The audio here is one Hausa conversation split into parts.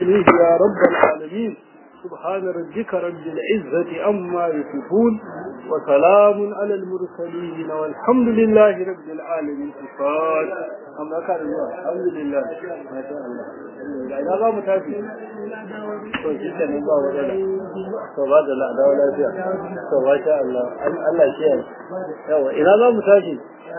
إليه يا رب العالمين سبحان ربك رب العزة أما يصفون وسلام على المرسلين والحمد لله رب العالمين الفاتح أما كان الله الحمد لله ما شاء الله ina za mu tafi to shi ke nan ba wadala to ba da la'ada wa lafiya to ba sha Allah Allah shi ya yawa ina za mu tafi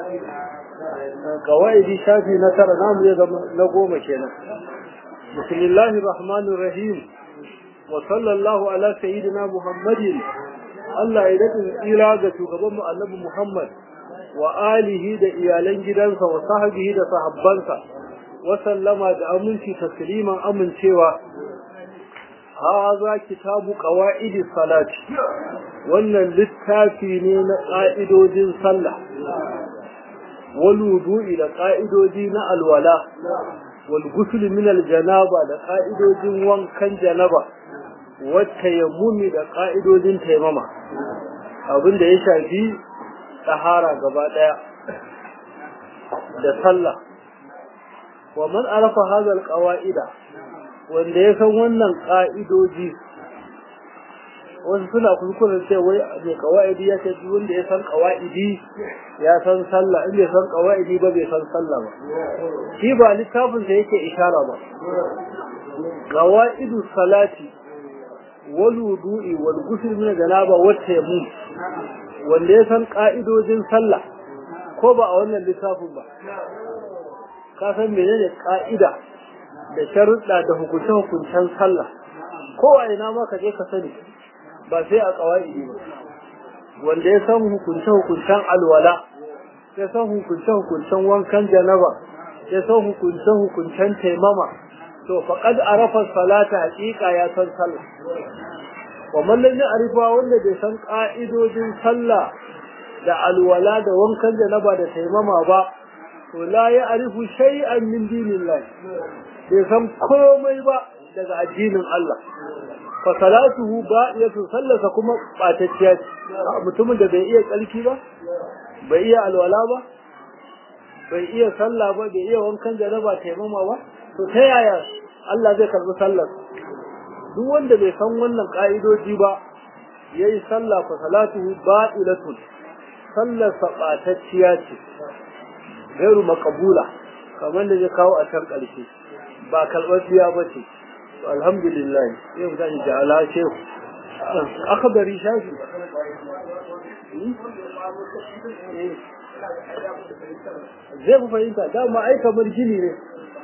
kawaidi shafi na tara namu ya zama na goma kenan bismillahir rahmanir rahim wa sallallahu ala sayyidina muhammadin Allah ya daɗin tsira ga shugaban mu annabi Muhammad wa alihi da iyalan gidansa wa sahbihi da sahabbansa wa sallama da aminci tasliman amincewa haza kitabu qawaidi salati wannan littafi ne na ƙa'idodin sallah wal wudu'i da ƙa'idodi na alwala wal ghusl min al janaba da ƙa'idodin wankan janaba wata yammumi da ƙa'idodin taimama abin da ya shafi tsahara gaba ɗaya da sallah wa man arafa hazal ƙawa'ida wanda ya san wannan ƙa'idoji wasu suna kuskuren ce wai mai ƙawa'idi ya ce wanda ya san ƙawa'idi ya san sallah in bai san ƙawa'idi ba bai san sallah ba shi ba littafinsa yake ishara ba ƙawa'idu salati والوضوء والغسل من الجنابه والتيمم wanda ya san ka'idojin sallah ko ba a wannan lissafin ba ka san menene ka'ida da sharuɗa da hukunce-hukuncen sallah ko a ina ma ka je ka sani ba sai a ƙawaidi ba wanda ya san hukunce-hukuncen alwala ya san hukunce-hukuncen wankan janaba ya san hukunce-hukuncen taimama to faqad arafa salata haqiqa ya san sallah wa man lam ya'rifa wanda bai san ka'idojin sallah da alwala da wankan janaba da taimama ba to la ya'rifu shay'an min dinillah bai san komai ba daga addinin Allah fa salatuhu ba'iyatu sallasa kuma batacciya ce mutumin da bai iya tsarki ba bai iya alwala ba bai iya sallah ba bai iya wankan janaba taimama ba to ta yaya Allah zai karbi sallar duk wanda bai san wannan ka'idoji ba yayi sallah fa salatuhu ba'ilatun sallar sabatacciya ce gairu maqbula kamar da ya kawo a can karshe ba kalbatiya ba ce to alhamdulillah yau zan ji ala shehu akhbari shafi zai ku fahimta dama ai kamar gini ne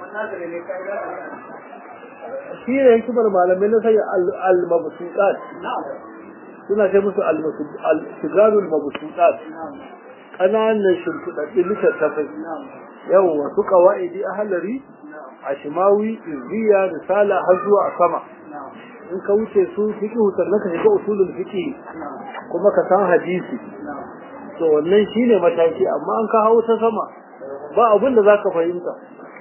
shi ne hikimar malamai na sanya al-mabsutat suna sai musu al-sigarul mabsutat ƙananan shimfiɗaɗɗin littattafai yau wasu ƙawa'idi a halari a shimawi izziya risala har zuwa a sama in ka wuce su fiƙi sannan ka shiga usulul fiƙi kuma ka san hadisi to wannan shine mataki amma an ka hau ta sama ba abin da za ka fahimta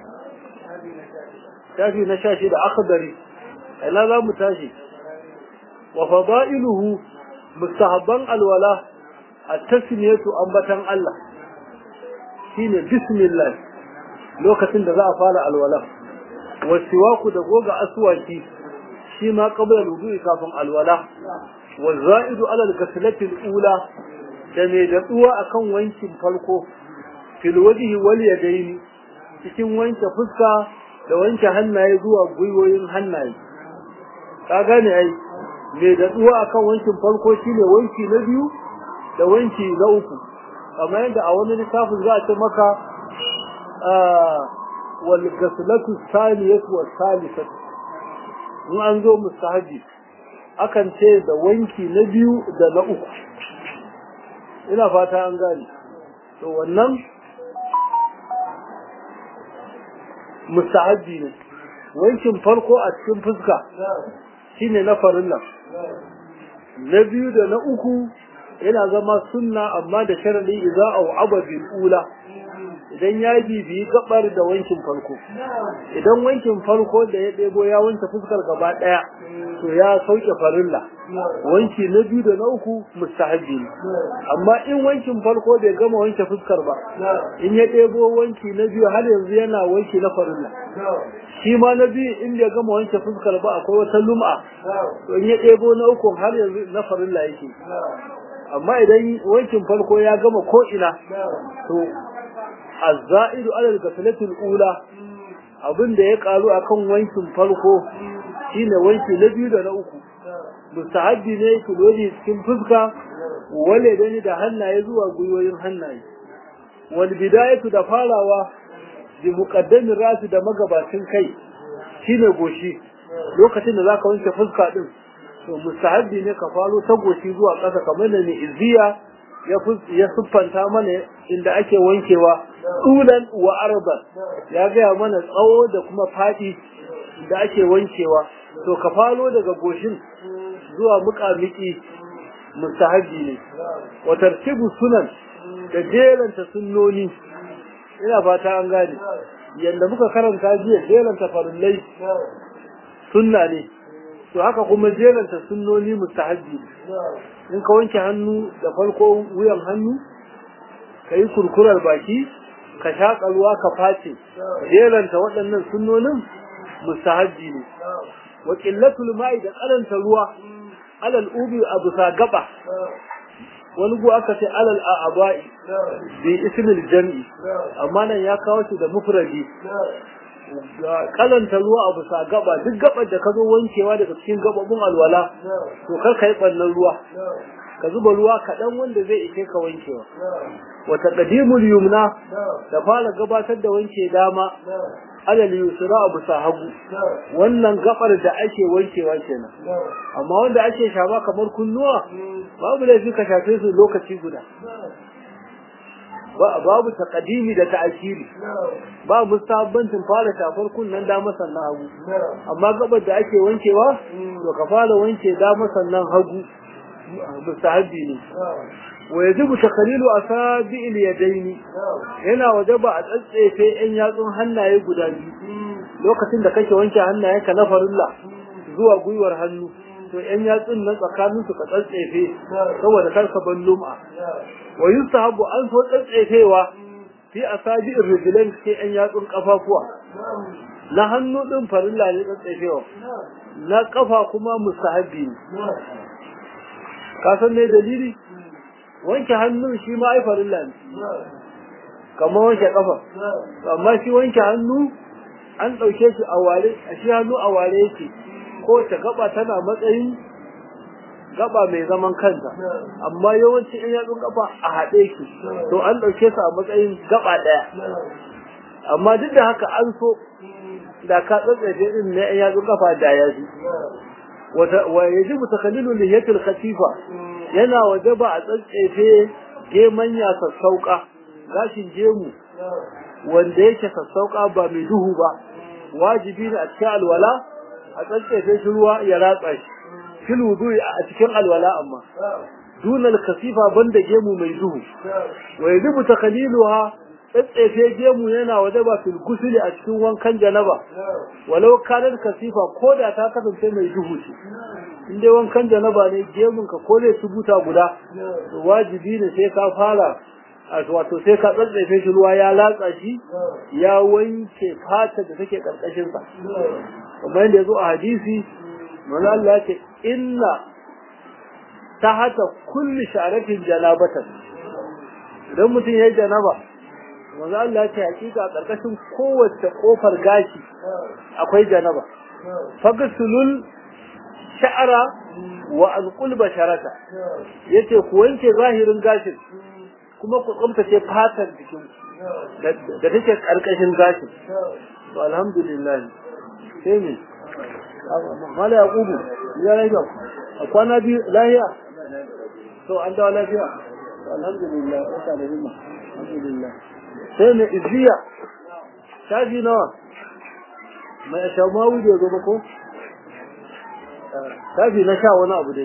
shafi na sha da akhdari ina za mu tashi wa fadailuhu mustahabban alwala at-tasmiyatu ambatan Allah shine bismillah lokacin da za a fara alwala wasiwaku da goga aswaki shi ma qabla wudu'i kafin alwala wa za'idu ala al-ghaslati al-ula da mai datsuwa akan wankin farko fil wajhi wal yadaini cikin wanke fuska da wanke hannaye zuwa gwiwoyin hannaye ka gane ai mai datsuwa akan wankin farko shine wanki na biyu da wanki na uku kamar yadda a wani littafin za a ce maka wal ghaslatu thaniyatu was salisatu in an zo mustahabi akan ce da wanki na biyu da na uku ina fata an gane to wannan mustahabi ne wankin farko a cikin fuska shine na farilla na biyu da na uku yana zama sunna amma da sharadi idza au aba bil ula idan ya bibiyi gabar da wankin farko idan wankin farko da ya ɗebo ya wanke fuskar gaba ɗaya to ya sauke farilla wanki na biyu da na uku mustahabbi ne amma in wankin farko bai gama wanke fuskar ba in ya ɗebo wanki na biyu har yanzu yana wanki na farilla shi ma na biyu in bai gama wanke fuskar ba akwai wata lum'a to in ya ɗebo na uku har yanzu na farilla yake amma idan wankin farko ya gama ko ina to azza'idu alal ghasalatil ula abin da ya karu akan wankin farko shine wanki na biyu da na uku mustahabbi ne ku dole cikin fuska wale dani da hannaye zuwa gwiwoyin hannaye wal bidayatu da farawa bi muqaddamin rasu da magabacin kai shine goshi lokacin da zaka wanke fuska din to mustahabbi ne ka faro ta goshi zuwa ƙasa kamar da ne iziya ya siffanta mana inda ake wankewa tulan wa arban ya gaya mana tsawo da kuma faɗi da ake wankewa to ka falo daga goshin zuwa muƙamiki mustahabbi ne wa tartibu sunan da jeranta sunnoni ina fata an gane yanda muka karanta jiya jeranta farillai sunna ne to haka kuma jeranta sunnoni mustahabbi ne in ka wanke hannu da farko wuyan hannu ka yi kurkurar baki ka shaƙa ruwa ka face jeranta waɗannan sunnonin mustahabbi ne wa qillatul ma'i da karanta ruwa alal ubi a bisa gaba wani gu aka ce alal a'aba'i bi ismil jam'i amma nan ya kawo shi da mufradi kalanta ruwa a bisa gaba duk gabar da ka zo wankewa daga cikin gababun alwala to kar ka yi ɓannan ruwa ka zuba ruwa kaɗan wanda zai ishe ka wankewa wata ƙadimul yumna da fara gabatar da wanke dama alal yusra a bisa hagu wannan gabar da ake wankewa kenan amma wanda ake shafa kamar kunnuwa babu laifi ka shafe su lokaci guda babu taqdimi da ta'khiri ba mustabbancin fara shafar kunnan da sannan hagu amma gabar da ake wankewa to ka fara wanke da sannan hagu mustahabbi ne wa yajibu takhlilu asabi'il yadayn yana wajaba a tsatsefe yan yatsun hannaye guda biyu lokacin da kake wanke hannayenka na farilla zuwa gwiwar hannu to yan yatsun nan tsakanin su ka tsatsefe saboda kar ka ban lum'a wa yustahabu an so tsatsefewa fi asabi'ir rijlain ke yan yatsun kafafuwa na hannu din farilla ne tsatsefewa na kafa kuma mustahabbi ne ka san me dalili wanke hannun shi ma ai farilla ne kamar wanke kafa amma shi wanke hannu an ɗauke shi a ware a shi hannu a ware yake ko ta gaba tana matsayin gaba mai zaman kanta amma yawanci in yatsun gaba a haɗe ki to an ɗauke su a matsayin gaba ɗaya amma duk da haka an so da ka tsatsaje din na yan yatsun kafa da ya ji wa yajibu takallilu lihiyatil khatifa yana wajaba a tsatsefe geman ya sassauka gashin gemu wanda yake sassauka ba mai duhu ba wajibi ne a cikin alwala a tsatsefe shi ruwa ya ratsa shi fil wudu'i a cikin alwala amma dunal kasifa banda gemu mai duhu wa yajibu takalliluha tsatsefe gemu yana wajaba fil gusuli a cikin wankan janaba walau kanar kasifa ko da ta kasance mai duhu ce in dai wankan janaba ne gemun ka ko zai tubuta guda wajibi ne sai ka fara wato sai ka tsatsefe shi ruwa ya latsa shi ya wanke fata da take karkashin sa kamar yadda yazo a hadisi manzo Allah ya ce inna tahata kulli sha'ratin janabatan idan mutum yayi janaba manzo Allah ya ce hakika karkashin kowace kofar gashi akwai janaba fagsulul sha'ara wa alqul basharata yace ku wanke zahirin gashin kuma ku tsumtace fatar jikin da take karkashin gashin to alhamdulillah sai me mala yaqubu ya lafiya a kwana biyu lafiya to an dawo lafiya alhamdulillah wata da himma alhamdulillah sai mai izziya shafi nawa mai shamawu da zo ko shafi na sha wani abu dai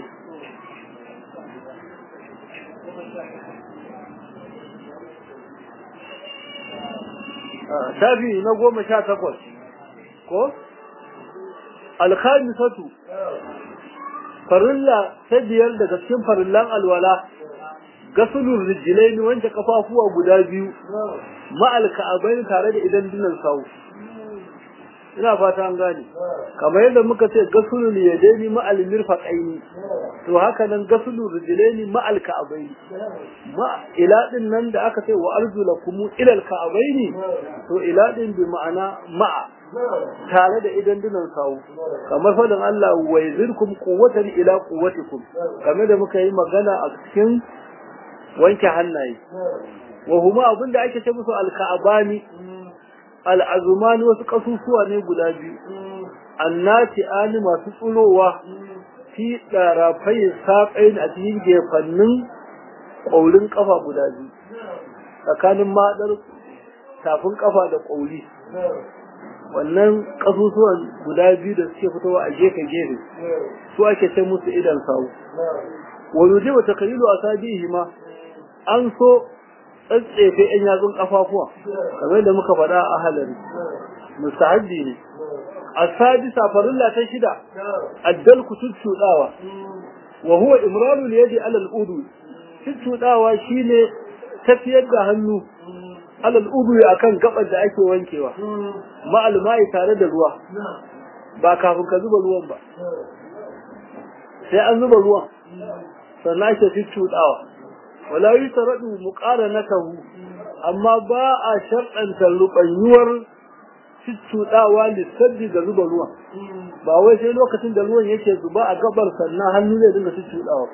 shafi na goma sha takwas ko alkhamisatu farilla ta biyar daga cikin farillan alwala gasulun rijilai wanke kafafuwa guda biyu ma'al ka'abai tare da idan dinan sawu ina fata an gane kamar yadda muka ce gasulun yadaini ma'al mirfaqaini to haka nan gasulun rijlaini ma'al ka'abaini ma ila din nan da aka ce wa arjulakum ila al ka'abaini to ila din bi ma'ana ma'a tare da idan dinan sawu kamar fadin Allah wa yazirkum quwwatan ila quwwatikum kamar da muka yi magana a cikin wanke hannaye wa huma abinda ake ce musu al ka'abani al'azumani wasu ƙasusuwa ne guda biyu, annati ani masu tsulowa fi ɗarafai saƙain a cikin gefannin ƙaurin ƙafa guda biyu, tsakanin maɗar tafin ƙafa da ƙauri. Wannan ƙasusuwan guda biyu da suke fitowa a gefe-gefe, su ake ce musu idan sawu. Wani je wata kayilu a sabihi ma, an so tsatsefe ‘yan yatsun ƙafafuwa, kamar da muka faɗa a halari, mustahabbi ne. A sadisa farilla ta shida, addal ku cuccuɗawa, wa huwa imranul yadi alal udu, cuccuɗawa shine tafiyar da hannu alal udu akan gabar da ake wankewa, ma'al ma'i tare da ruwa, ba kafin ka zuba ruwan ba. Sai an zuba ruwan, sannan ake cuccuɗawa. wala yi taradu muqaranatahu amma ba a sharɗanta rubanyuwar cuccuɗawa lissabi da zuba ruwan ba wai sai lokacin da ruwan yake zuba a gabar sannan hannu zai dinga cuccuɗawa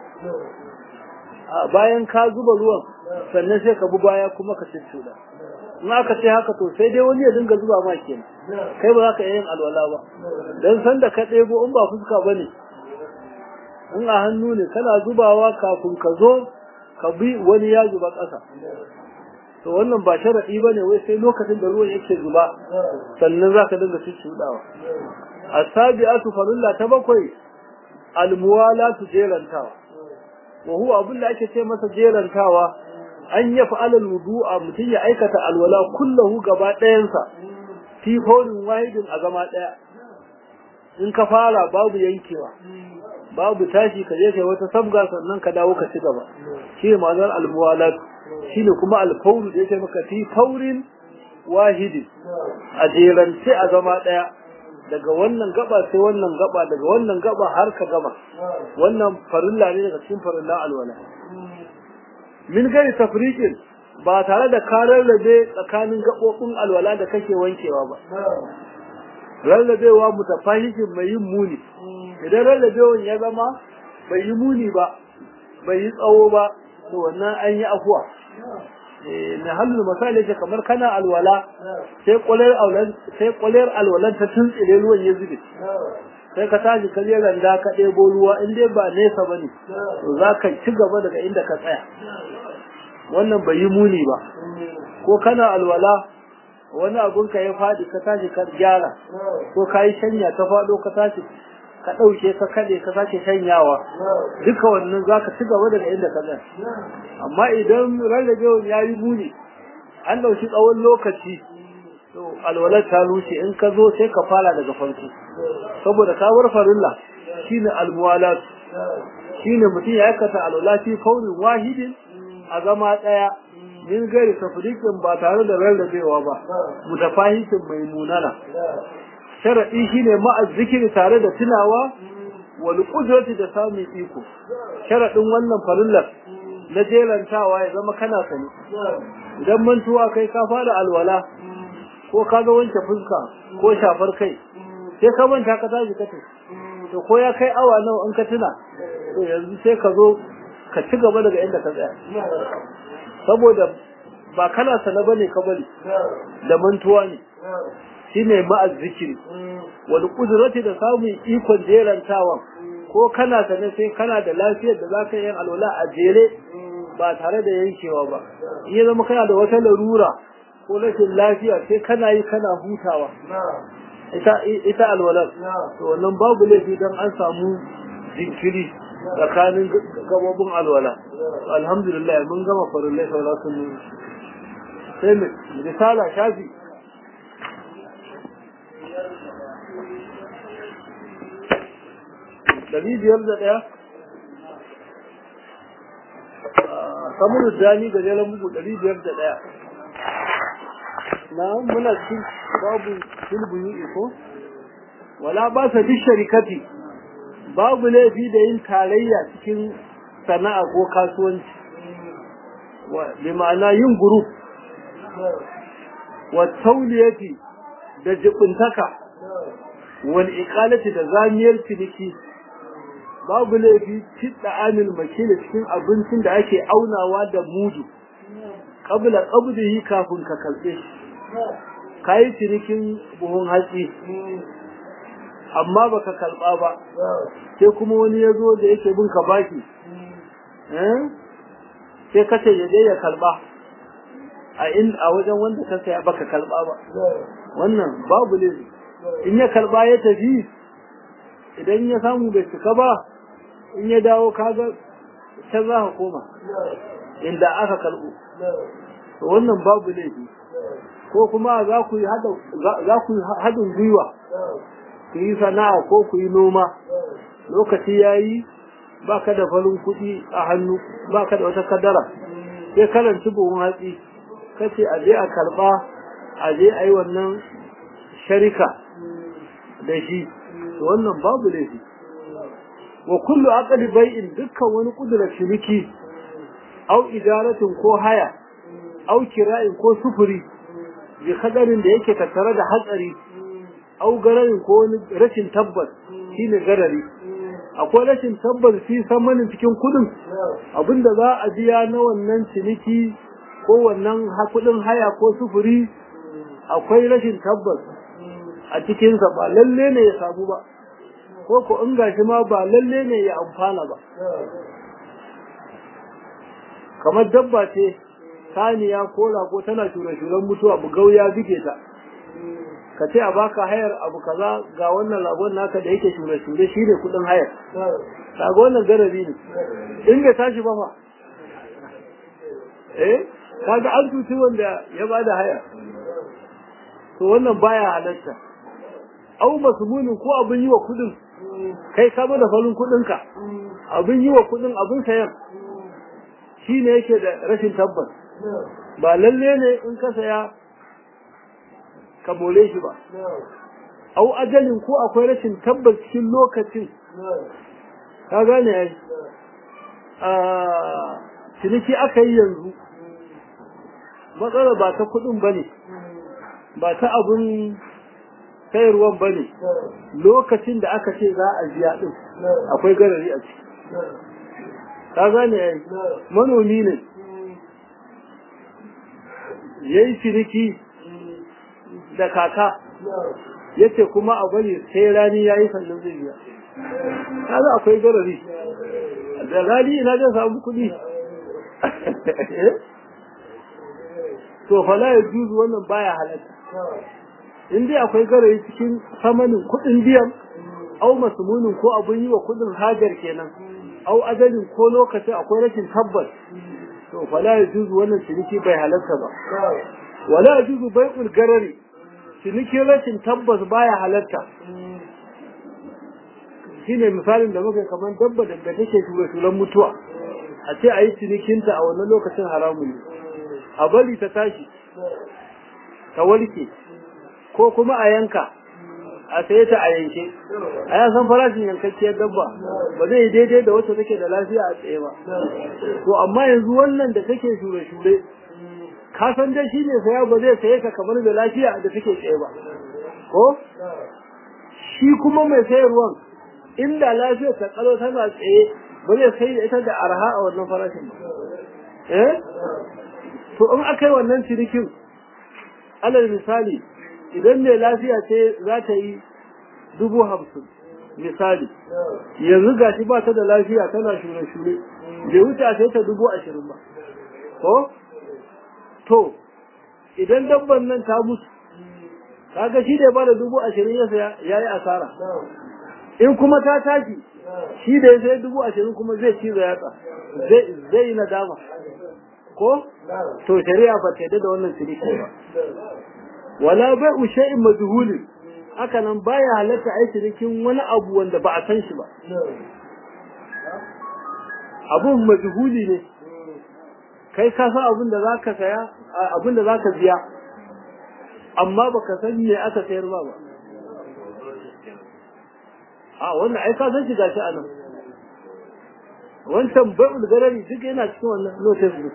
bayan ka zuba ruwan sannan sai ka bi baya kuma ka cuccuɗa in aka ce haka to sai dai wani ya dinga zuba ma kenan kai ba za ka yin alwala ba dan san da ka ɗebo in ba fuska bane in a hannu ne kana zubawa kafin ka zo ka bi wani ya zuba ƙasa to wannan ba sharaɗi ba ne wai sai lokacin da ruwan yake zuba sannan za ka dinga cuccuɗawa a sabi'atu farilla ta bakwai almuwalatu jerantawa wa huwa abin da ake ce masa jerantawa an ya fa'ala wudu'a mutum ya aikata alwala kullahu gaba ɗayansa fi horin wahidin a zama ɗaya in ka fara babu yankewa babu tashi ka je kai wata sabga sannan ka dawo ka ci gaba shi ne ma'anar almuwalat shi ne kuma alfauru da yake maka fi faurin wahidi a jerance a zama ɗaya daga wannan gaba sai wannan gaba daga wannan gaba har ka gaba wannan farilla ne daga cikin farilla alwala min gari tafriqin ba tare da karar rabe tsakanin gabobin alwala da kake wankewa ba rarrabewa mutafahikin mai yin muni idan rarrabewan ya zama bai yi muni ba bai yi tsawo ba to wannan an yi afuwa na halin misali ce kamar kana alwala sai kwalar alwalan sai kwalar alwalan ta tuntsire ruwan ya zube sai ka tashi ka je randa ka ɗebo ruwa in dai ba nesa bane to za ka ci gaba daga inda ka tsaya wannan bai yi muni ba ko kana alwala wani abun ka ya faɗi ka tashi ka gyara ko ka yi shanya ta faɗo ka tashi ka ɗauke ka kaɗe ka sake shanyawa duka wannan za ka ci gaba daga inda ka tsaya amma idan rarrabewan ya yi muni an ɗauki tsawon lokaci to alwalar ta rushe in ka zo sai ka fara daga farko saboda ka bar farilla shine almuwalat shine mutum ya aikata alwala fi kaunin wahidin a zama ɗaya min gari tafriqin ba tare da rarrabewa ba mutafahitin mai munana sharadi shine ma'a zikiri tare da tunawa wal qudrati da samun iko sharadin wannan farillar na jerantawa ya zama kana sani idan mantuwa kai ka fara alwala ko ka ga wanke fuska ko shafar kai sai ka manta ka tashi ka to ko ya kai awa nawa in ka tuna to yanzu sai ka zo ka ci gaba daga inda ka tsaya saboda ba kana sana bane ka bari da mantuwa ne shine ma'az zikiri wal qudrati da samun ikon jerantawan ko kana sane sai kana da lafiyar da zaka yi alwala a jere ba tare da yankewa ba in ya zama kana da wata larura ko rashin lafiya sai kana yi kana hutawa ita ita alwala to wannan babu laifi dan an samu jinkiri tsakanin gabobin alwala alhamdulillah mun gama farillai sauran sun sai risala shafi ɗari biyar da ɗaya samun dani ga jeren bugu ɗari biyar da ɗaya na muna cikin babu sulbuni iko wala ba sa duk sharikati babu laifi da yin tarayya cikin sana'a ko kasuwanci bi ma'ana yin guru wa tauliyati da jibuntaka wal iqalati da zamiyar ciniki babu laifi tidda amil makila cikin abincin da ake aunawa da mudu qabla qabdihi kafin ka kalbe shi kai cinikin buhun hatsi amma baka kalba ba sai kuma wani ya zo da yake bin ka baki eh sai ka ce yaje ya kalba a in a wajen wanda ka saya baka kalba ba wannan babu ne in ya kalba ya tafi idan ya samu bai cika ba in ya dawo kaga can za ka koma inda aka kalbo to wannan babu ne ko kuma za ku yi haɗin gwiwa ku yi sana'a ko ku yi noma lokaci ya yi ba ka da farin kuɗi a hannu ba ka da wata kadara sai karanci buhun hatsi kace a je a karɓa a je a yi wannan sharika da shi wannan babu laifi wa kullu aqli bai'in dukkan wani kudura ciniki au idaratin ko haya au kira'in ko sufuri bi kadarin da yake tattare da hatsari au gararin ko wani rashin tabbas shine garari akwai rashin tabbas fi samanin cikin kudin abinda za a biya na wannan ciniki ko wannan kudin haya ko sufuri akwai rashin tabbas a cikinsa ba lalle ne ya samu ba ko ko in gashi ma ba lalle ne ya amfana ba kamar dabba ce saniya ko rago tana shure-shuren mutuwa bugau ya bige ta ka ce a baka hayar abu kaza ga wannan lagon naka da yake shure-shure shi ne kudin hayar kaga wannan garabi ne in bai tashi ba fa eh kaga an tuci wanda ya bada haya to wannan baya halatta au masmunin ko abin yi wa kudin kai ka da farin kudin ka abin yi wa kudin abin sayan shi ne yake da rashin tabbas ba lalle ne in ka saya ka more shi ba au ajalin ko akwai rashin tabbas cikin lokacin ka gane ai ciniki aka yi yanzu matsala ba ta kudin ba ne ba ta abin sayarwan ba ne lokacin da aka ce za a biya din akwai garari a ciki ka gane ai manomi ne ya yi ciniki da kaka ya ce kuma a bari sai rani ya yi sannan zai biya kaga akwai garari da rani ina zai samu kuɗi to fala ya juzu wannan baya halatta in dai akwai garari cikin samanin kuɗin biyan au masumunin ko abun yi wa kuɗin hajar kenan au ajalin ko lokacin akwai rashin tabbas to fala ya juzu wannan ciniki bai halatta ba wala ya juzu bai'ul garari cinikin rashin tabbas baya halatta shine misalin da muka kamar dabba da take shure shuren mutuwa a ce a yi cinikinta a wannan lokacin haramun ne a bari ta tashi ta warke ko kuma a yanka a saye ta a yanke a ya san farashin yankakkiyar dabba ba zai daidai da wacce take da lafiya a tsaye ba to amma yanzu wannan da take shure-shure ka san dai shi ne saya ba zai saye ka kamar da lafiya da take tsaye ba ko shi kuma mai sayarwan inda lafiyar ta kalo tana tsaye ba zai sai da ita da arha a wannan farashin ba eh to in aka yi wannan cinikin alal misali idan mai lafiya ce za ta yi dubu hamsin misali yanzu ga shi ba ta da lafiya tana shure-shure bai wuce a sai ta dubu ashirin ba ko to idan dabban nan ta mutu kaga shi da ya bada dubu ashirin ya saya ya yi asara in kuma ta tashi shi da ya sai dubu ashirin kuma zai ci yatsa zai yi nadama ko to shari'a ba ta da wannan ciniki ba wala bai shay'in majhulin haka nan baya halatta ai cinikin wani abu wanda ba a san shi ba abun majhuli ne kai ka san abin da zaka saya abin da zaka biya amma baka san me aka sayar ba ba a wannan ai ka san shi gashi anan wancan bai'ul garari duk yana cikin wannan notice book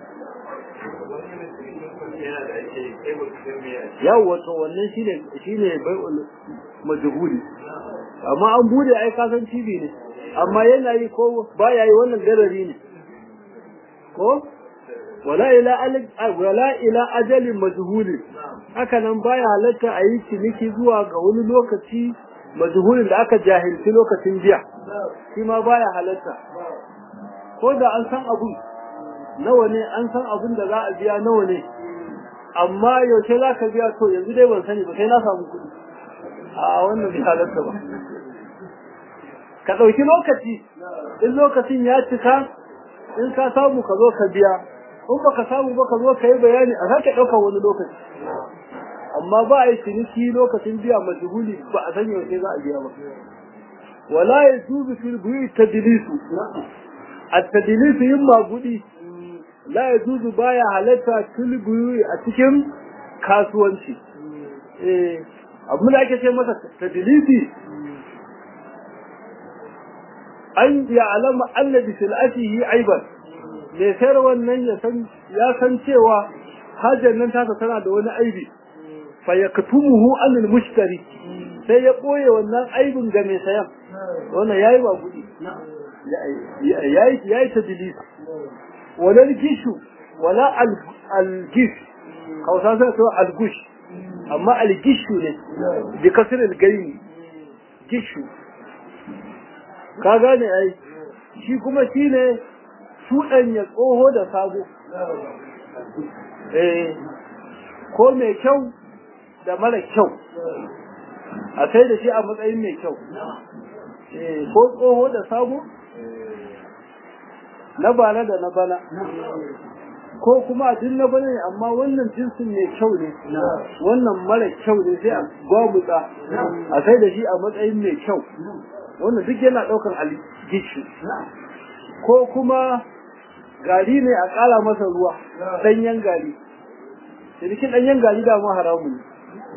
yawa to wannan shine shine bai'ul majhuli amma an bude ai ka san TV ne amma yana yi ko baya yi wannan garari ne ko wala ila wala ila ajalin majhuli haka nan baya halatta a yi ciniki zuwa ga wani lokaci majhulin da aka jahilci lokacin biya shi ma baya halatta ko da an san abun nawa ne an san abun da za a biya nawa ne amma yaushe za ka biya to yanzu dai ban sani ba sai na samu kuɗi a wannan bai halatta ba ka ɗauki lokaci in lokacin ya cika in ka samu ka zo ka biya in baka samu ba ka zo ka yi bayani a sake ɗaukar wani lokaci amma ba a yi ciniki lokacin biya majhuli ba a san yaushe za a biya ba wala ya tubi fil buyi tadlisu at-tadlisu yin magudi la ya tuzu baya halatta fil buyi a cikin kasuwanci eh abin da ake ce masa tadlisi an ya alama annabi sil'atihi aiban mai sayar wannan ya san ya san cewa hajar nan tasa tana da wani aibi fa yaktumuhu anil mushtari sai ya boye wannan aibin ga mai sayan wannan yayi ba gudi yayi yayi tadlis wala gishu wala al gish kausa sai to al gush amma al gishu ne bi kasr al gaini gishu ka gane ai shi kuma shine ya tsoho da sabo eh ko mai kyau da mara kyau a sai da shi a matsayin mai kyau eh ko tsoho da sabo na bana da na bana ko kuma duk na bana ne amma wannan jinsin mai kyau ne wannan mara kyau ne sai a gwamutsa a sai da shi a matsayin mai kyau wannan duk yana ɗaukar algishi ko kuma gari ne a ƙara masa ruwa ɗanyen gari cinikin ɗanyen gari da ma haramun ne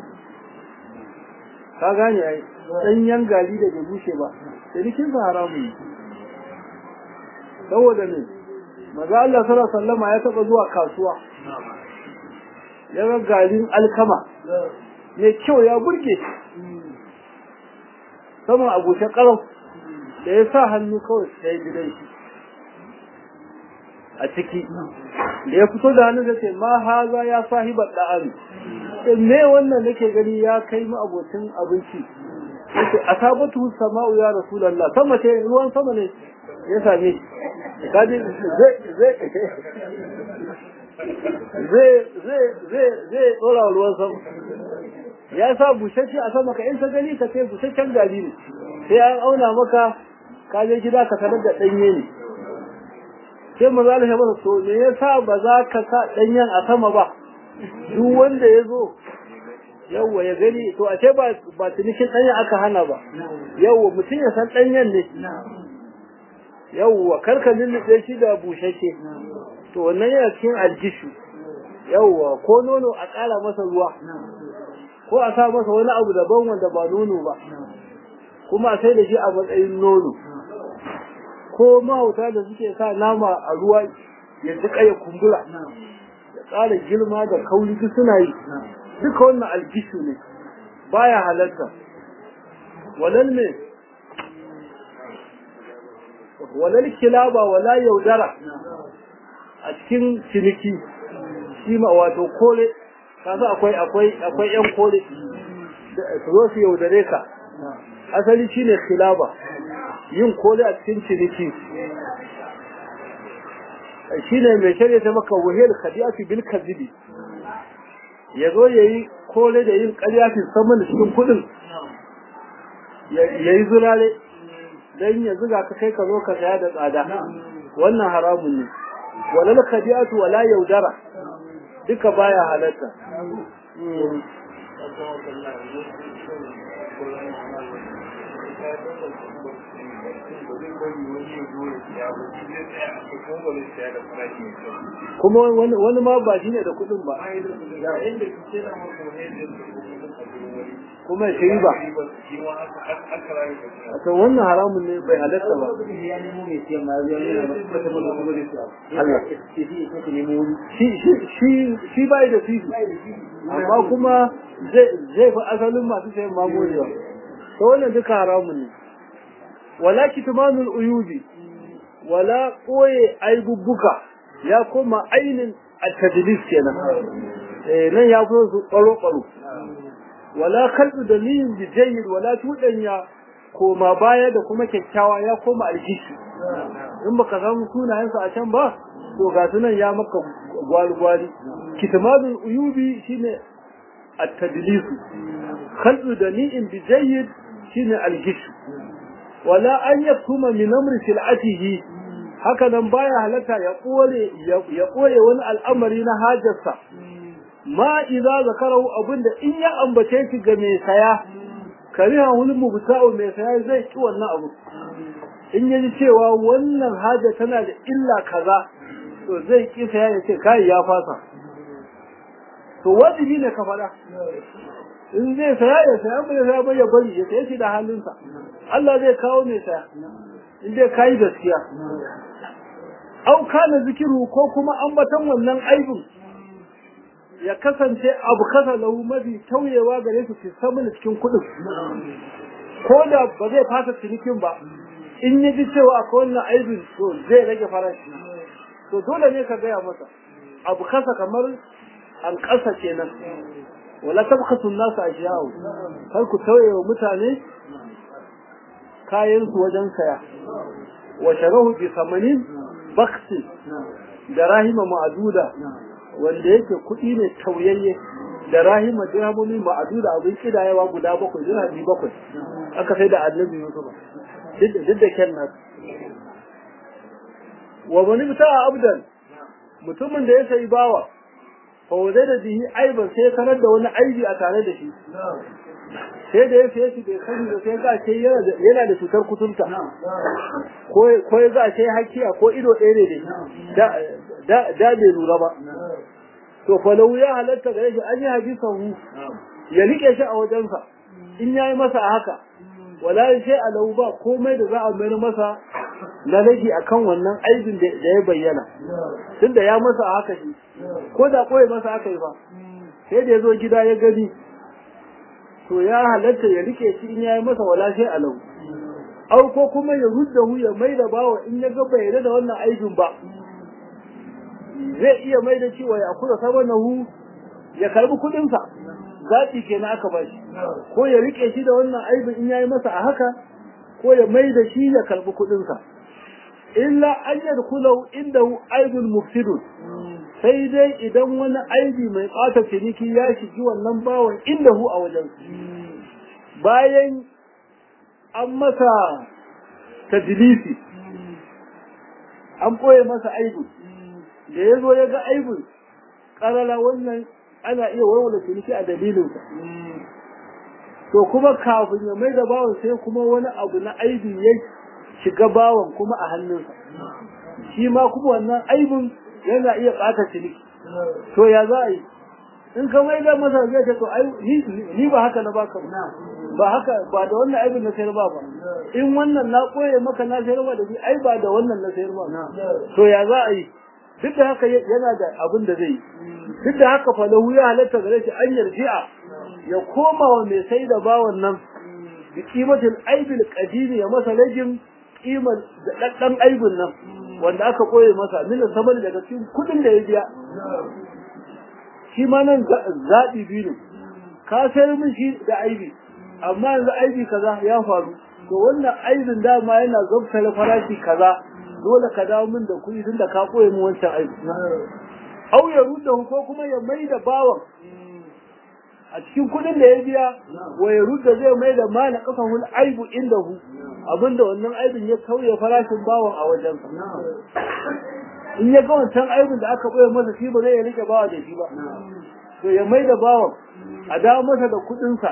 ka gane ai ɗanyen gari da bai bushe ba cinikin sa haramun ne saboda ne maza Allah sallallahu sallama ya taɓa zuwa kasuwa ya ga garin alkama mai kyau ya burge saman abushe ƙarau da ya sa hannu kawai sai gidan shi a ciki da ya fito da hannu da ce ma haza ya sahiba da'ami me wannan nake gani ya kai mu abocin abinci yace asabatu sama'u ya rasulullah sama ce ruwan sama ne ya same shi kaji zai zai zai zai zai zai tsora ruwan sama ya sa bushashe a sama ka in ka gani ka ce bushashen gari ne sai an auna maka ka je gida ka sanar da danye ne sai maza da masa to me yasa ba za ka sa danyen a sama ba duk wanda ya zo yawwa ya gani to a ce ba ba tunikin danyen aka hana ba yawwa mutum ya san danyen ne yawwa karka lullube shi da bushashe to wannan yana cikin aljishu yawwa ko nono a ƙara masa ruwa ko a sa masa wani abu daban wanda ba nono ba kuma a sai da shi a matsayin nono ko mahauta da suke sa nama a ruwa ya duka ya kumbura ya ƙara girma da kauri duk suna yi duka wannan algishu ne baya halarta walal ne walal kilaba wala yaudara a cikin ciniki shi ma wato kore kasu akwai akwai akwai yan kore su zo su yaudare ka asali shine kilaba yin kole a cikin ciniki shi ne mai shirya ta maka wahil khadiyati bil kazibi ya zo ya yi kole da yin karyatin saman da cikin kudin ya yi zurare don ya zuga ka kai ka zo ka saya da tsada wannan haramun ne walal khadiyatu wala yaudara duka baya halatta kuma wani ma ba shi ne da kuɗin ba kuma ya shiri ba to wannan haramun ne bai halatta ba shi bai da fifi amma kuma zai fi asalin masu sayan mamorewa to wannan duka haramun ne wala kitmanul uyubi wala koye aibubbuka ya koma ainin at-tadlis kenan eh nan ya fito su ƙwaro ƙwaro wala kalbu da niyin bijayyid wala tudanya koma baya da kuma kyakkyawa ya koma aljishi in baka samu sunayensa a can ba to ga sunan ya maka gwalgwali kitmadul uyubi shine at-tadlis kalbu da niyin bijayyid shine aljishi wala an yaktuma min amri sil'atihi haka nan baya halatta ya kore ya koye wani al'amari na hajarsa ma idza zakarahu abinda in ya ambace shi ga mai saya kariha wani mubta'u mai saya zai ki wannan abu in yaji cewa wannan haja tana da illa kaza to zai ki saya ya ce kai ya fasa to wajibi ne ka faɗa in zai saya ya saya bai saya bai ya bari ya saya shi da halinsa Allah zai kawo mai saya in dai kai gaskiya au kana zikiru ko kuma ambatan wannan aibin ya kasance abu kasa lahu mafi tauyewa gare su fi samun cikin kuɗin ko da ba zai fasa cinikin ba in ya ji cewa akwai wannan aibin to zai rage farashi to dole ne ka gaya masa abu kasa kamar an ƙasa kenan wala tabkhasu an-nas ashiyahu kar ku tauye wa mutane kayan su wajen saya wa sharahu bi samanin baksi da rahima ma'aduda wanda yake kuɗi ne tauyayye da rahima dirhamomi ma'aduda abin kidayewa guda bakwai dirhami bakwai aka sai da annabi Yusuf duk da kyan nasu wa mani bita abdan mutumin da ya sayi bawa fa wazai da bihi aiban sai ya sanar da wani aibi a tare da shi sai da ya fiye shi bai sani da sai ga ce yana da cutar kuturta ko ya ga ce hakiya ko ido ɗaya ne da da bai lura ba to falau ya halatta gare shi an yi hadisan hu ya rike shi a wajensa in yayi masa a haka wala sai a lau ba komai da za a mayar masa na rage akan wannan aibin da ya bayyana tunda ya masa a haka shi ko da koyi masa aka yi ba sai da ya zo gida ya gani to ya halatta ya rike shi in yayi masa wala sai alau au ko kuma ya ruddahu ya maida bawa in ya ga bai da wannan aibin ba zai iya maida cewa ya kula sabanahu ya karbi kudin sa zaɓi kenan aka ba shi ko ya rike shi da wannan aibin in yayi masa a haka ko ya maida shi ya karbi kudin sa illa an yadkhulahu indahu aibun mufsidun sai dai idan wani aibi mai ɓata ciniki ya shigi wannan bawan inda hu a wajen bayan an masa tajilisi an ɓoye masa aibin da ya zo ya ga aibin ƙarara wannan ana iya warware ciniki a dalilinsa to kuma kafin ya mai da bawan sai kuma wani abu na aibi ya shiga bawan kuma a hannunsa shi ma kuma wannan aibin yana iya ɓata ciniki to ya za a yi in ka mai da masa zai ce to ai ni ba haka na baka ba haka ba da wannan aibin na sayar ba ba in wannan na koye maka na sayar ba da shi ai ba da wannan na sayar ba to ya za a yi duk da haka yana da abin da zai yi duk da haka falahu ya halatta gare shi an yarji'a ya koma wa mai sai da bawan nan bi kimatin aibil qadimi ya masa rajin kimar da daddan aibin nan wanda aka koye masa min saman daga cikin kudin da ya biya shi ma nan zaɓi biyu ne ka sayar min shi da aibi amma yanzu aibi kaza ya faru to wannan aibin dama yana zabtar farashi kaza dole ka dawo min da kuɗi tunda ka koye min wancan aibi au ya rudda ko kuma ya mai da bawan a cikin kudin da ya biya wa ya rudda zai mai da ma na kafahul aibu inda hu abinda wannan aibin ya kauye farashin bawan a wajensa in ya ga wancan aibin da aka ɓoye masa shi ba zai ya rike bawa da shi ba to ya mai da bawan a dawo masa da kuɗinsa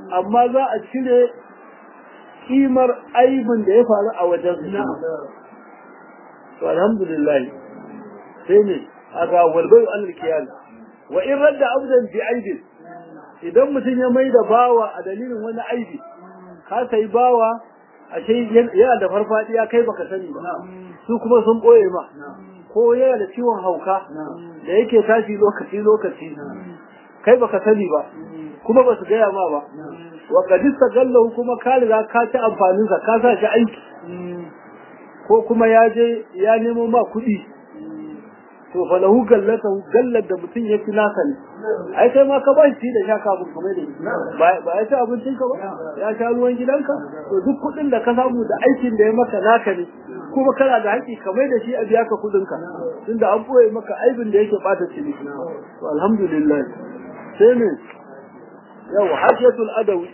amma za a cire kimar aibin da ya faru a wajen su to alhamdulillah sai ne a ga walbai an kiyal wa in radda abdan bi aibin idan mutum ya mai da bawa a dalilin wani aibi ka sai bawa ashe yana da farfadiya kai baka sani ba su kuma sun boye ma ko yana da ciwon hauka da yake tashi lokaci lokaci kai baka sani ba kuma ba su gaya ma ba wa kadista gallahu kuma ka riga ka ci amfanin sa ka sa shi aiki ko kuma ya je ya nemo ma kuɗi to fa lahu gallata gallar da mutum ya fi naka ne ai kai ma ka ba shi da sha kafin kamar da ba ya ci abincin ka ba ya sha ruwan gidanka to duk kuɗin da ka samu da aikin da ya maka naka ne kuma kana da haƙƙi kamar da shi a biya ka kuɗin ka tunda an ɓoye maka aibin da yake ɓata ciniki to alhamdulillah sai ne yau hajjatul adawi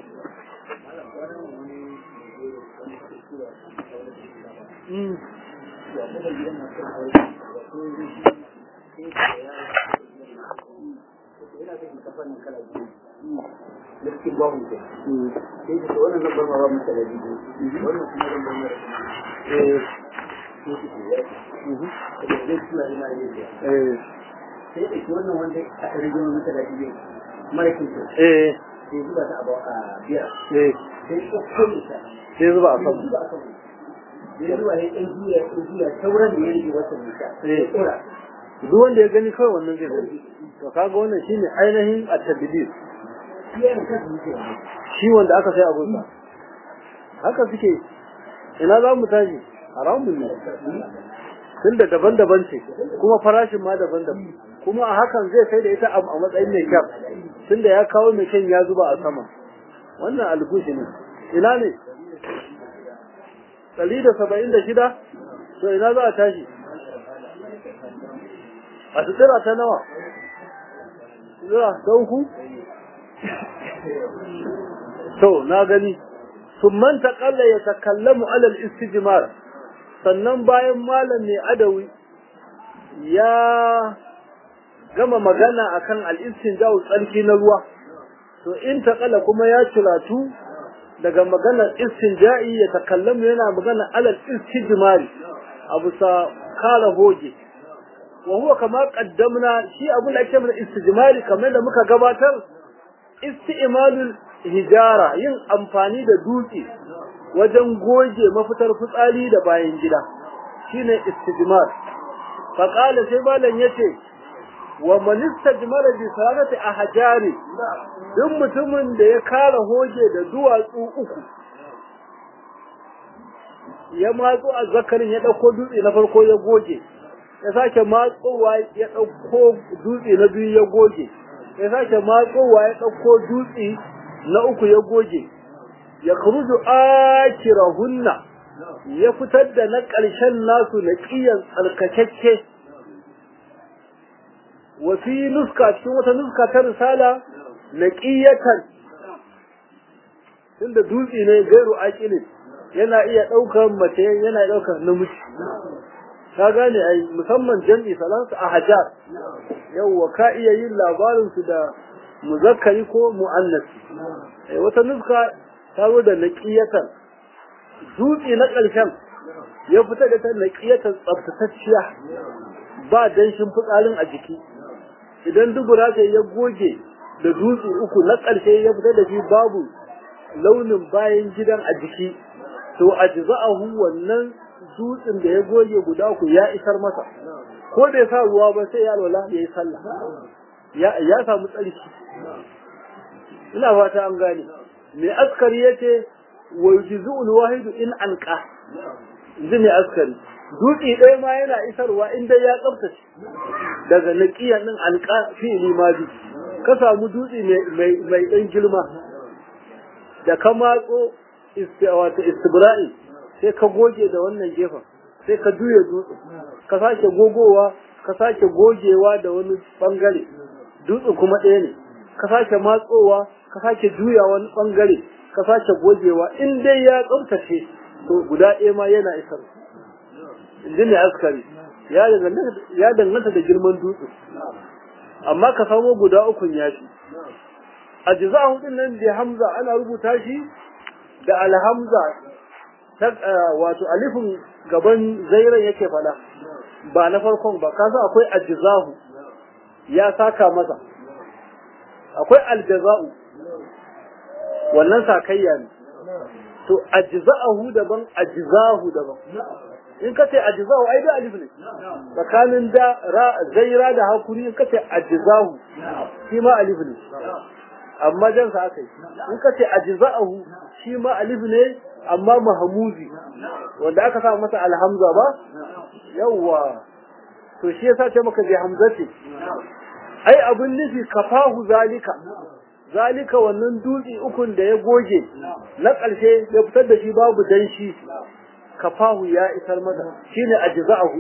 Liskin babu ke. Sai da wannan lambar ma ba mu da biyu. Wannan kuma lambar mara. Eh. Sai da suna ina yin da. eh Sai da wannan wanda aka rage mu da biyu. Mara kin ce. eh Sai zuba ta abu a biya. eh Sai ko kuma ta. sai zuba a Sai kan zuba a kan. Sai zuwa ya ɗan juya ɗan juya sauran da ya rage wata nisa. Eh. Tsora. duk wanda ya gani kawai wannan zai gani to kaga wannan shine ainihin at-tadbir Shi yana kan zuciya. shi wanda aka sai abun sa haka suke ina za mu tashi haramun ne tunda daban-daban ce kuma farashin ma daban-daban kuma a hakan zai sai da ita a a matsayin mai kyau tunda ya kawo mai kyan ya zuba a sama wannan algushi ne ina ne ɗari da saba'in da shida to ina za a tashi a sutura ta nawa sutura ta uku to na gani summan taƙalla ya takallamu alal istijmar sannan bayan malam mai adawi ya gama magana akan al-istinja'u tsarki na ruwa to in taƙalla kuma ya ciratu daga maganar istinja'i ya takallamu yana magana alal istijmari abu sa kala hoge wa huwa kama qaddamna shi abun da ake mana istijmari kamar da muka gabatar isti'malul hijara yin amfani da dutse wajen goge mafitar fitsari da bayan gida shine istijmar fa qala sai malam yace wa man istajmara bi salati ahjari duk mutumin da ya kara hoge da duwatsu uku ya matso a zakarin ya dauko dutse na farko ya goge ya sake matsowa ya dauko dutse na biyu ya goge ya sake matsowa ya dauko dutse na uku ya goge ya khuruju akirahunna ya fitar da na ƙarshen nasu na ƙiyan tsarkakakke wa fi nuska cikin wata nuska ta risala na ƙiyatan tunda dutse ne gairu aƙilin yana iya ɗaukar mace yana iya ɗaukar namiji ka gane ai musamman jam'i salansu a hajar yawwa ka iya yin labarin su da muzakkari ko mu'annas eh wata nuska ta zo da naqiyatan dutse na ƙarshen ya fita da ta naqiyatan tsaftatacciya ba danshin fitsarin a jiki idan dubura ta ya goge da dutse uku na ƙarshe ya fita da shi babu launin bayan gidan a jiki to ajza'ahu wannan dutsen da ya goge guda ku ya isar masa ko da ya sa ruwa ba sai ya alwala ya yi sallah ya ya samu tsarki ina fata an gane mai askari yace wa yujzu'ul wahidu in anqa inji mai askari dutse ɗaya ma yana isarwa in dai ya tsaftace daga naqiyan din anqa fi limaji ka samu dutse mai mai dan girma da ka matso wato istibra'i sai ka goge da wannan gefen sai ka juya dutse ka sake gogowa ka sake gogewa da wani bangare dutse kuma ɗaya ne ka sake matsowa ka sake juya wani bangare ka sake gogewa in dai ya tsaftace to guda ɗaya ma yana isar inji ne askari ya danganta da girman dutse amma ka samo guda ukun yafi ajza'ahu din nan da hamza ana rubuta shi da alhamza ta wato alifin gaban zairan yake fada ba na farkon ba kasa akwai ajza'u ya saka masa akwai aljaza'u wannan sakayya ne to ajza'ahu daban ajza'u daban in ka ce ajza'u ai da alif ne tsakanin da ra zaira da hakuri in ka ce ajza'u shi ma alif ne amma jan sa aka yi in ka ce ajza'ahu shi ma alif ne amma mahmuzi wanda aka sa masa alhamza ba yawwa to shi yasa ce maka bi hamzati ai abun nufi kafahu zalika zalika wannan dutse ukun da ya goge na ƙarshe ya fitar da shi babu danshi kafahu ya isar masa shine ajza'ahu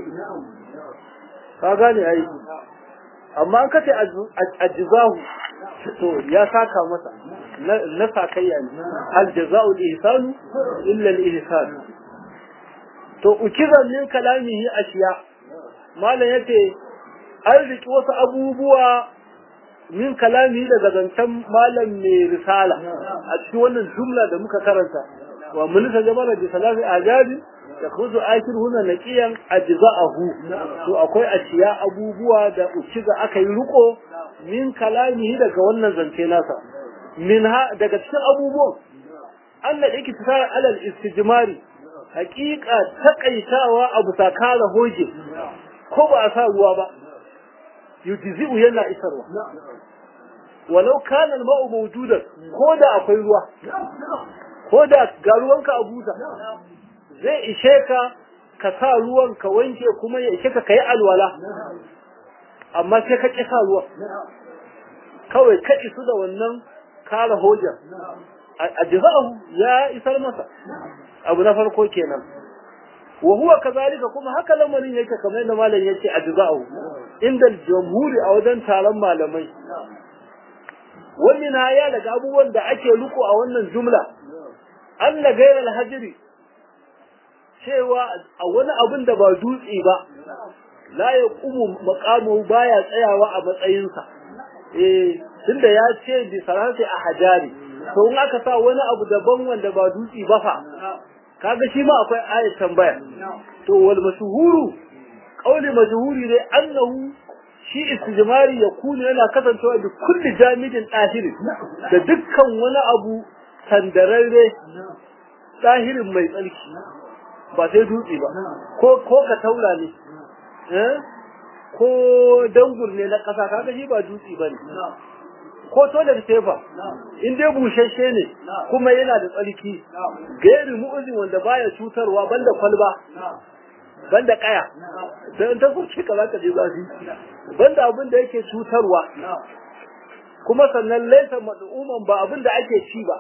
ka gane ai amma an kace ajza'u to ya saka masa na sakayya ne al jaza'u al ihsanu illa al ihsan to ukizan min kalamihi ashiya malam yace an riki wasu abubuwa min kalami daga zancen malam mai risala a cikin wannan jumla da muka karanta wa mulka jama'a bi salati ajabi da kuzu akir huna naqiyan ajza'ahu to akwai ashiya abubuwa da uciga aka yi riko min kalamihi daga wannan zance nasa minha daga cikin abubuwan Allah yake tsara alal istijmari hakika takaitawa abu sakara hoje ko ba a sa ruwa ba yujzi'u yana isarwa walau kana al-ma'u mawjudan ko da akwai ruwa ko da ga ruwanka a buta zai ishe ka ka sa ruwan ka wanke kuma ya ishe ka kai alwala amma sai ka ƙi sa ruwa kawai ka isu da wannan kara hoja a jiza'ahu ya isar masa abu na farko kenan wa huwa kazalika kuma haka lamarin yake kamar yadda malam yace a jiza'ahu inda jamhuri a wajen taron malamai wannan ya daga abubuwan da ake riko a wannan jumla Allah gairar hajiri cewa a wani abin da ba dutse ba la ya kumu makamu baya tsayawa a matsayinsa eh tunda ya ce bi sarati a hajari to in aka sa wani abu daban wanda ba dutse ba fa kaga shi ma akwai ayat tambaya to wal mashhuru qauli mashhuri ne annahu shi istijmari ya kunu yana kasancewa da kulli jamidin dahiri da dukkan wani abu sandararre dahirin mai tsarki ba sai dutse ba ko ko ka taura ne eh ko dangur ne na kasa kaga shi ba dutse bane ko toilet paper in dai bushashe ne kuma yana da tsarki gairi mu'uzin wanda baya cutarwa banda kwalba banda kaya sai in ta soke ka zaka je zafi banda abin da yake cutarwa kuma sannan laisa mad'uman ba abin da ake ci ba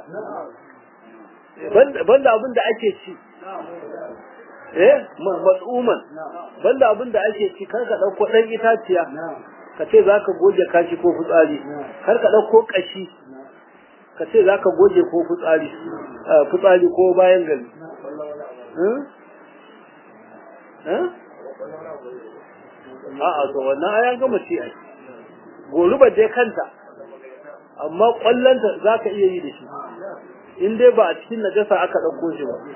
banda abin da ake ci eh mad'uman banda abin da ake ci kar ka dauko dan itaciya ka ce zaka goge kashi ko fitsari kar ka dauko kashi ka ce zaka goge ko fitsari fitsari ko bayan gari a'a to wannan ayan gama ci ai goruba je kanta amma kwallonta za ka iya yi da shi in dai ba a cikin najasa aka ɗauko shi ba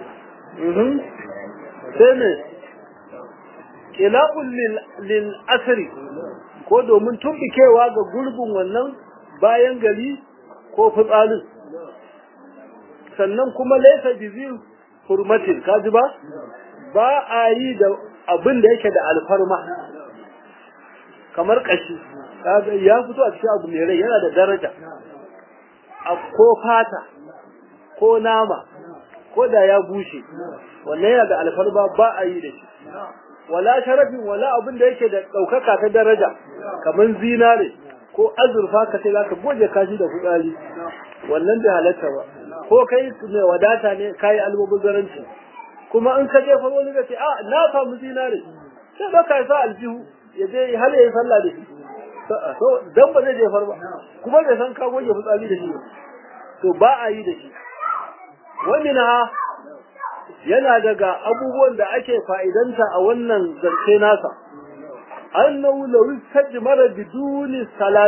sai ne ƙila'un lil asiri ko domin tumbikewa ga gurbin wannan bayan gari ko fitsalin sannan kuma laisa bizi hurmatin kaji ba ba a yi da abin da yake da alfarma kamar kashi ya fito a cikin abu mai rai yana da daraja a ko fata ko nama ko da ya bushe wannan yana da alfarma ba a yi da shi wala sharafin wala abin da yake da ɗaukaka ta daraja kamar zinare ko azurfa ka sai zaka goje kashi da fitsari wannan bai halatta ba ko kai mai wadata ne kai almubazzaranci kuma in ka jefa wani ka ce a na samu zinare sai ba ka sa aljihu ya je har ya yi sallah da shi dan ba zai jefar ba kuma bai san ka goge fitsari da shi to ba a yi da shi wani na yana daga abubuwan da ake fa'idanta a wannan zance nasa annahu law istajmara biduni salati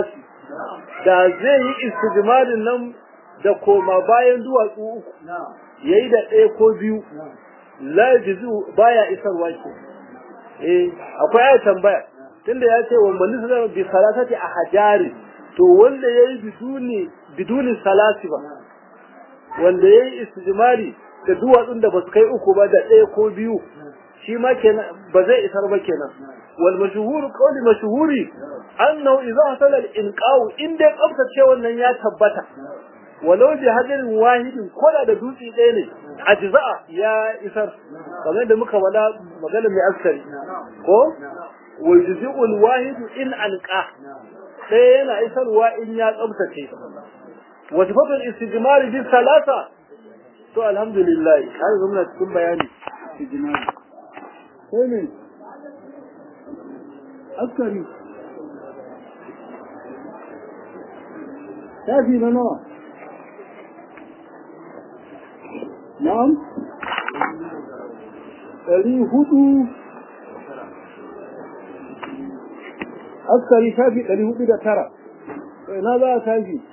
da zai yi istijmarin nan da koma bayan duwatsu uku yayi da ɗaya ko biyu la jizu baya isarwa ke eh akwai ayat tambaya tunda ya ce wa man salama bi salatati ahjari to wanda yayi biduni biduni salati ba wanda yayi istijmari da duwatsun da basu kai uku ba da ɗaya ko biyu shi ma kenan ba zai isar ba kenan wal mashhur qawli mashhuri annahu idza hasala al inqa'u in dai tsaftace wannan ya tabbata walau bi hadarin wahidin koda da dutse ɗaya ne ajza'a ya isar kamar da muka wada magana mai askari ko wa yujzi'u al wahidu in anqa sai yana isarwa in ya tsaftace wa sifatul istijmar bi salasa to alhamdulillah har zumna cikin bayani istijmar sai ne askari tafi na nawa na'am ɗari hudu askari tafi ɗari hudu da tara na za a tafi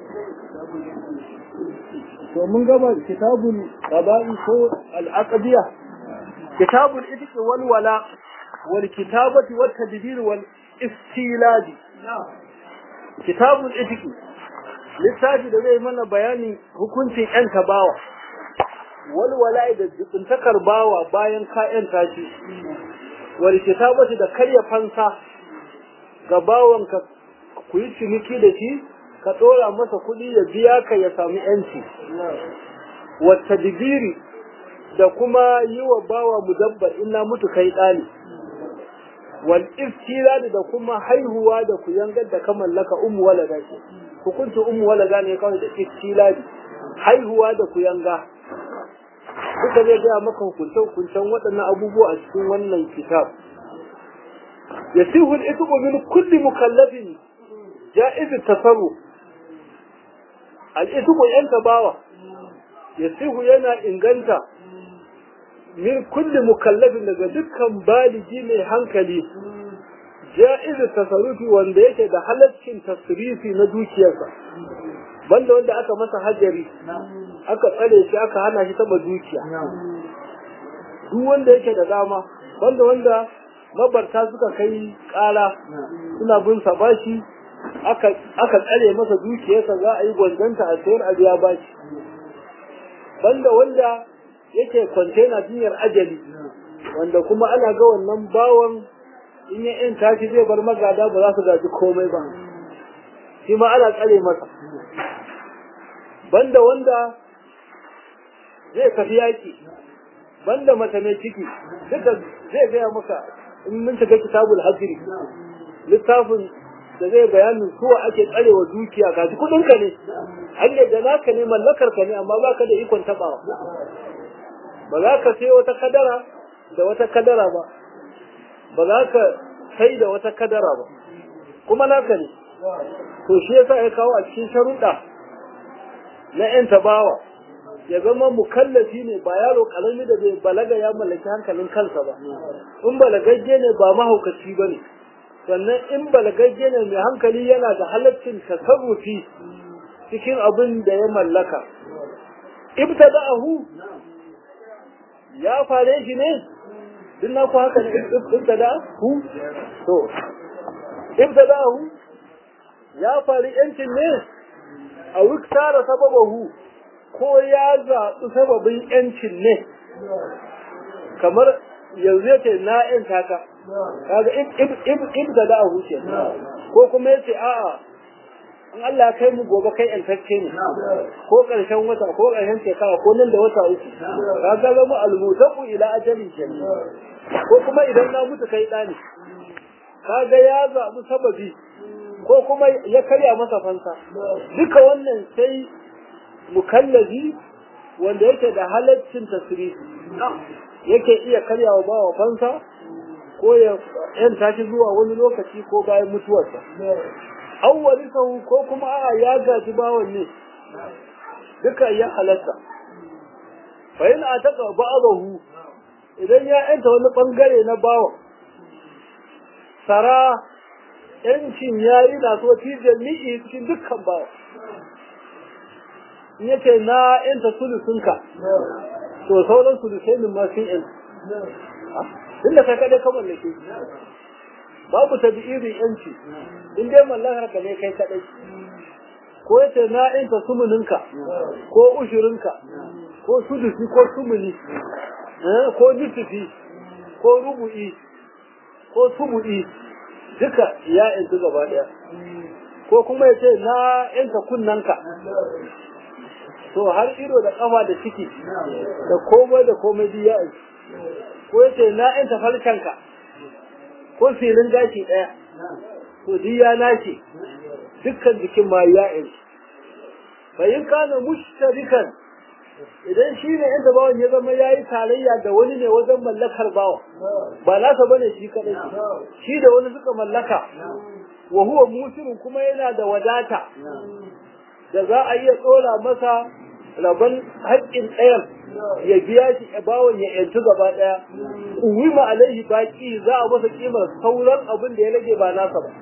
to mun gaba kitabun ƙaba'i ko al'aqabiya kitabun itiqi wal wala wal kitabati wat tadbir wal istiladi kitabun itiqi littafi da zai mana bayani hukuncin yan tabawa wal wala da jibintakar bawa bayan ka yan tashi wal kitabati da karya fansa ga bawanka ku yi ciniki da shi ka ɗora masa kuɗi ya biya ka ya sami yanci wata digiri da kuma yi wa bawa mudabbar ina mutu kai ɗani wal iftiradi da kuma haihuwa da ku yangar da ka mallaka ummu walada ce hukuncin ummu walada ne kawai da iftiradi haihuwa da ku yanga duka zai gaya maka hukuncen hukuncen waɗannan abubuwa a cikin wannan kitab yasihu al-ithmu min kulli mukallafin ja'iz at-tasarruf al-ithmu yanta bawa yasihu yana inganta min kulli mukallafin daga dukkan baligi mai hankali ja'iz tasarrufi wanda yake da halaccin tasrifi na dukiyarsa banda wanda aka masa hajari aka tsare shi aka hana shi taba dukiya duk wanda yake da dama banda wanda mabarta suka kai kara suna bin sa bashi aka aka tsare masa dukiyarsa za a yi gwanzanta a sayar a biya bashi banda wanda yake kwantena jinyar ajali wanda kuma ana ga wannan bawan in ya in tashi zai bar magada ba za su gaji komai ba shi ma ana tsare masa banda wanda zai tafi yaki banda mace mai ciki duka zai gaya maka in mun shiga kitabul hajri littafin da zai bayanin suwa ake tsarewa dukiya gaji kudin ka ne hanyar da naka ne mallakar ka ne amma baka da ikon tabawa ba za ka sai wata kadara da wata kadara ba ba za ka sai da wata kadara ba kuma naka ne to shi yasa ya kawo a cikin sharuɗa na yan tabawa ya zama mukallafi ne ba yaro karami da bai balaga ya mallaki hankalin kansa ba in balagagge ne ba mahaukaci ba ne sannan in balagagge ne mai hankali yana da halaccin tasarrufi cikin abin da ya mallaka ibtada'ahu ya fare shi ne duk na ku haka ne ibtada'ahu to ibtada'ahu ya fari yancin ne a wiktara sababahu ko ya zaɓi sababin yancin ne kamar yanzu yake na yan taka kaga ibtada'ahu ce ko kuma yace a'a in Allah ya kai mu gobe kai yantacce ne ko ƙarshen wata ko ƙarshen shekara ko nan da wata uku ka ga zama almutaku ila ajalin kenan ko kuma idan na mutu kai ɗani kaga ya zaɓi sababi ko kuma ya karya masa fansa duka wannan sai mukallabi wanda yake da halaccin tasirifi yake iya karyawa bawa fansa ko ya yanta shi zuwa wani lokaci ko bayan mutuwarsa awwalisahu ko kuma a ya gaji bawan ne duka ya halatta fa in ataka ba'dahu idan ya yanta wani bangare na bawan sara yancin yayi na so fi jami'i cikin dukkan bawa in yace na yanta sulusunka to sauran sulusai min ma sun yanta inda kai kadai ka mallake babu tabi'irin yanci in dai mallakar ka ne kai kadai ko yace na yanta sumuninka ko ushirinka ko sudusi ko sumuni ko nisfi ko rubu'i ko subu'i duka ya yanzu gaba daya ko kuma ya ce na yanka kunnanka to har ido da kafa da ciki da komai da komai duk ya yanzu ko ya ce na yanta farkanka ko filin gashi daya to duk ya nace dukkan jikin ma ya yanzu bayin kana mushtarikan idan shi ne inda bawan ya zama ya yi tarayya da wani ne wajen mallakar bawa ba nasa bane shi kadai shi da wani suka mallaka wa huwa musirin kuma yana da wadata da za a iya tsora masa rabon haƙƙin ɗayan ya biya shi bawan ya yantu gaba ɗaya uwima alaihi baki za a masa kimar sauran abin da ya rage ba nasa ba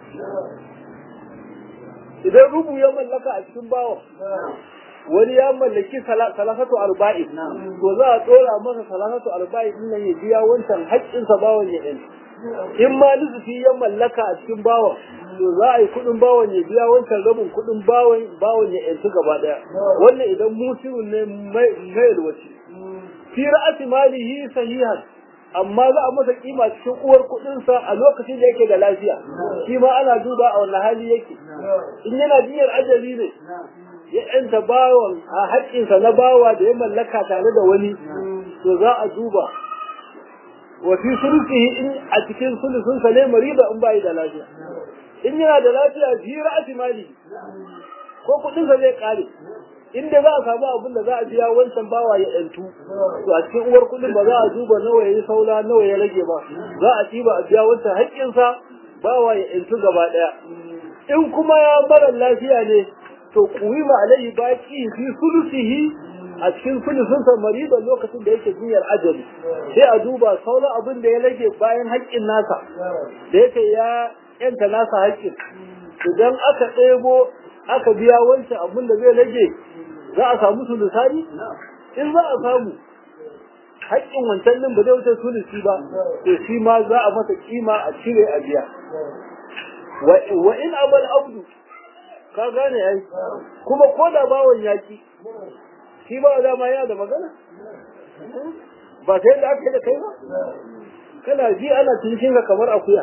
idan rubu ya mallaka a cikin bawan wani ya mallaki salafatu arba'i to za a tsora masa salafatu arba'i din nan ya biya wancan haƙƙinsa bawan ya ɗin in ma nufi ya mallaka a cikin bawan to za a yi kuɗin bawan ya biya wancan rabin kuɗin bawan bawan ya ɗinsu gaba ɗaya wannan idan musirun ne mai yalwaci fi ra'ati malihi sahihan amma za a masa kima cikin uwar kuɗinsa a lokacin da yake da lafiya shi ma ana duba a wani hali yake in yana jinyar ajali ne ya yanta bawan a haƙƙinsa na bawa da ya mallaka tare da wani to za a duba wa fi sulusihi in a cikin sulusunsa ne mariba in bayi da lafiya in yana da lafiya fi ra'ati mali ko kuɗinsa zai ƙare in dai za a samu abin da za a biya wancan bawa ya yantu to a cikin uwar kuɗin ba za a duba nawa ya yi saura nawa ya rage ba za a ɗiba a biya wancan haƙƙinsa bawa ya yantu gaba ɗaya in kuma ya mara lafiya ne to kuwima alaihi baki fi sulusihi a cikin sulusun sa mariba lokacin da yake jinyar ajali sai a duba sauran abin da ya rage bayan haƙƙin nasa da yake ya yanta nasa haƙƙin idan aka ɗebo aka biya wancan abin da zai rage za a samu sulusani in za a samu haƙƙin wancan din ba zai wuce sulusi ba to shi ma za a masa kima a cire a biya wa in abal abdu ka gane ai kuma ko da bawon yaki shi ba dama yana da magana ba sai da aka yi da kai ba kana ji ana cikin ka kamar akuya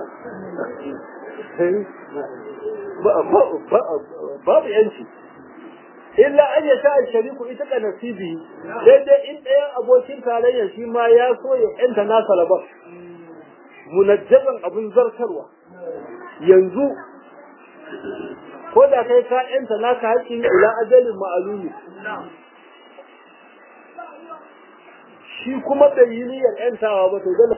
babu yanci illa an ya sha shariku ita ka nasibi sai dai in ɗayan abokin tarayya shi ma ya so ya yanta nasa labar munajjaban abin zartarwa yanzu ko da kai ka yanta naka haƙƙin ila ajalin ma'alumi shi kuma bai yi niyyar yantawa ba to dole